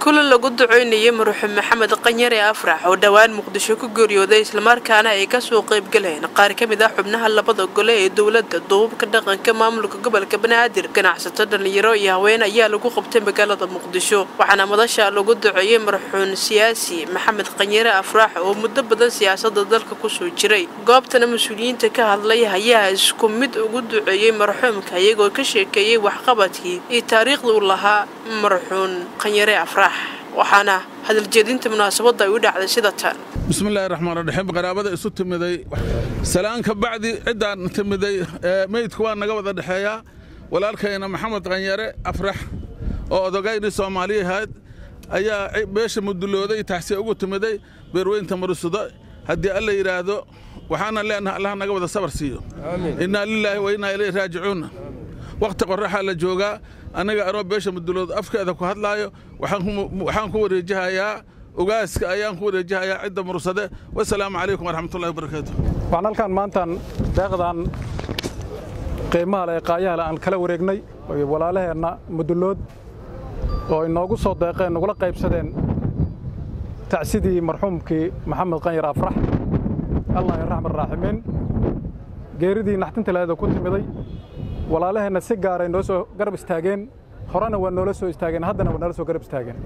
kulan lagu duceynayay maruuxu maxamed qanyare afrax oo dhowaan muqdisho ku geeriyooday islamarkaana ay kasoo qaybgaleen qaar ka mid ah xubnaha labada gole ee dowladda duubabka dhaqanka maamulka gobolka banaadir ganacsato dhallinyaro iyo haween ayaa lagu qabtay magaalada muqdisho waxaana madasha lagu duceeyey marxuun siyaasi maxamed qanyare afrax oo muddo badan siyaasada dalka kusoo jiray goobtana mas-uuliyiinta ka hadlay ayaa isku mid ugu duceeyey marxuumka iyagoo ka sheekeeyey waxqabadkii iyo taariikhda uu lahaa marxuun qanyare afrax waxaana hadaljeedinta munaasabadda ay u dhacday sida tan bismillaahi raxmaan raxiim qaraabada isu timiday salaan ka bacdi ciddaan timiday meydku waa naga wada dhexeeyaa walaalkayna maxamed qanyare afrax oo odogaynii soomaaliyahayd ayaa beesha mudulooday taxsiya ugu timiday beerweynta marusudo haddii alla yidhaahdo waxaana leenaha allah naga wada sabar siiyo innaa lilaahi wa innaa ilayhi raajicuunna wakhti qorraxaa la joogaa annaga anoo beesha mudulood afkeeda ku hadlaayo waxaan ku wareejihayaa ogaaska ayaan ku wareejihayaa cidda mursade wasalaamu calaykum waraxmatullahi wabarakaatu waxaan halkaan maantaan deeqdan qiimaha le ee qaayahale aan kala wareegnay walaalaheenna mudulood oo inoogu soo deeqeen nagula qaybsadeen tacsidii marxuumkii maxamed qanyar afrax allah raxman raaximiin geeridii naxtinta laheeda ku timiday walaalaheenna si gaaray noo soo garab istaageen horena waa noola soo istaageen haddana waa noola soo garab istaageen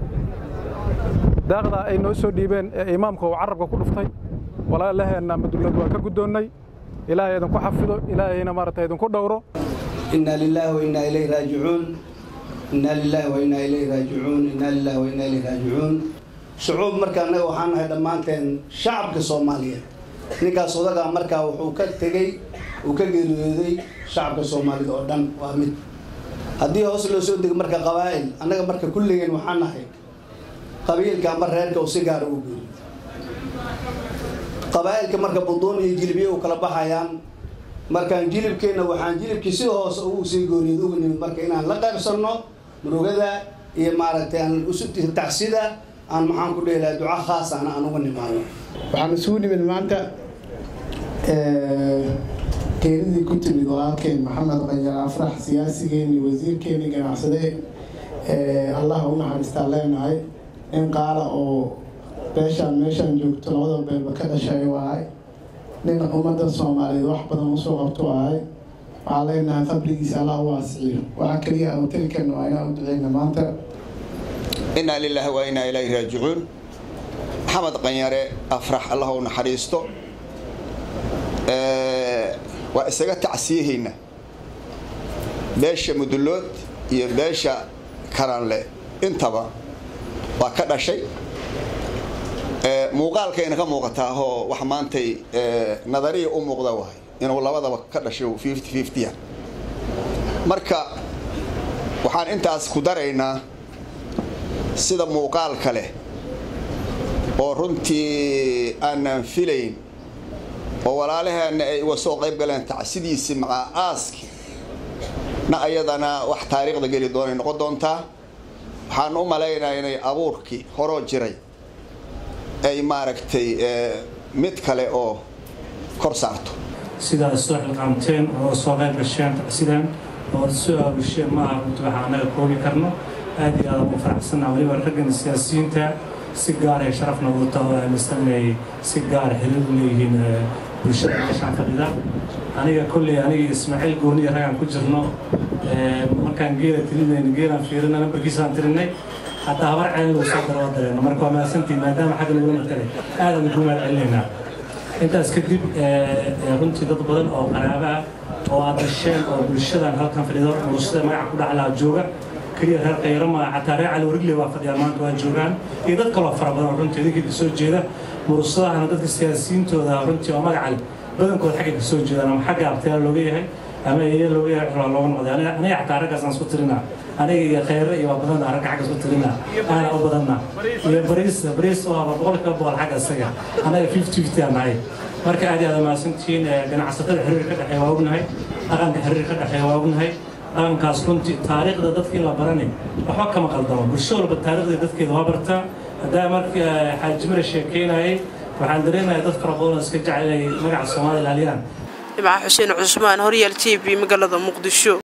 daaqdaa ay noo soo dhiibeen ee imaamka uu carabka ku dhuftay walaalaheenna madulood waa ka guddoonnay ilaahay idinku xafido ilaahayna maaragtay idinku dhowro inna lilaahi wa innaa ilayhi raajicuun inna lilaahi wa innaa ilayhi raajicuun inna lilaahi wa innaa ilayhi raajicuun shucuub marka annaga waxaan nahay dhammaanteen shacabka soomaaliyeed ninkaas odagaa markaa wuxuu ka tegey uu ka geeriyooday shacabka soomaalida oo dhan waa mid haddii hoos loo soo dego marka qabaa'il annaga marka kulligeen waxaan nahay qabiilka amba reerka uu si gaara u geeriyo qabaa'ilka marka buduun iyo jilibye u kala baxayaan markaan jilibkeenna waxaan jilibkii si hoose ugu sii gooriyad ugu nimid marka inaan la qaybsanno murugada iyo maaragtay aan usu tacsida aan maxaan ku dheelaha duca khaasana aan uga nimaano waxaan isugu nimid maanta geeridii ku timid walaalkeen maxamed qanyar afrax siyaasigeenii wasiirkeenii ganacsade allah u naxariistaan leenahay nin qaala oo beeshaan meeshaan joogto labada beelba ka dhashay ahay nin ummadda soomaaliyeed wax badan usoo qabto ahay waxaa leenahay qabrigiisa allah u waasiciyo waxaa keliya aan utelikarna waa inaan u duceyna maanta innaa lilaahi wa innaa ilayhi raajicuun maxamed qanyare afrax allah u naxariisto waa isaga tacsiyahayna beesha mudulood iyo beesha karanle intaba waa ka dhashay muuqaalkayna ka muuqataahoo wax maantay nadariya u muuqda wahay inuu labadaba ka dhashay fifty fifty marka waxaan intaas ku daraynaa sida muuqaalka leh oo runtii aanan filayn oo walaalaheenna ay uga soo qayb galeen tacsidiisii macaa aaski na ayadana wax taariikhda geli doonay noqon doontaa waxaan u malaynaa inay abuurkii horoo jiray ay maaragtay mid kale oo kor saarto sidaa soo xilqaamteen oo soo qayb gasheen tacsidaan oo soo aabisheen ma aha runti waxaa annaga koobi karno aad iyo aad ugu faraxsanaa weliba raggan siyaasiyiinta si gaaray sharafna wata oo aaminsan inay si gaara xiriir u leeyihiin bulshada meeshaan fadhida aniga kolley aniga ismaaciil gooniya ragaan ku jirno markaan geela tirinayno geelaan fiirina nambarkiisaan tirinay hataa habar ceen lagu soo daroo dareeno marka waa mahadsantiin maadaama xagga lagula markalay aadaan ugu mahad celinaynaa intaas kadib runtii dad badan oo qaraaba ah oo aad dhasheen oo bulshadan halkan fadhido murusada magaca ku dhaclaa jooga keliya reer khayro maa xataa reer cali warigle waa fadhiyaan maanta waa joogaan iyo dad kaloo fara badan runtii idinkii kasoo jeeda murusadahana dadka siyaasiyiintooda runtii oo magacal badankooda xagga kasoo jeedaan ama xagga abtiyaal looga yahay ama eeya looga yahay xulaa looga noqday aniga xataa raggaasaan isku tirinaa aniga iyo khayre iyo waa badana ragga xagga isku tirinaa aana u badanna iyo bariis bariis oo aba boqolkiiba boqol xagga isaga anaga fifty fifty aan nahay marka aad iyo aad mahadsantihiin ganacsatada xiriir ka dhexeeya waa ognahay dhaqanka xiriir ka dhexeeya waa ognahay dhaqankaas runtii taariikhda dadkii la barani waxba kama qaldamo bulsho walba taariikhda dadkeeda waa bartaa haddaa markii xaajimira sheekeynayay waxaan dareemayaa dad fara badan oo iska jecel inay magaca soomaaliya ilaaliyaan dhibca xuseen cusmaan horyaal t v magaalada muqdisho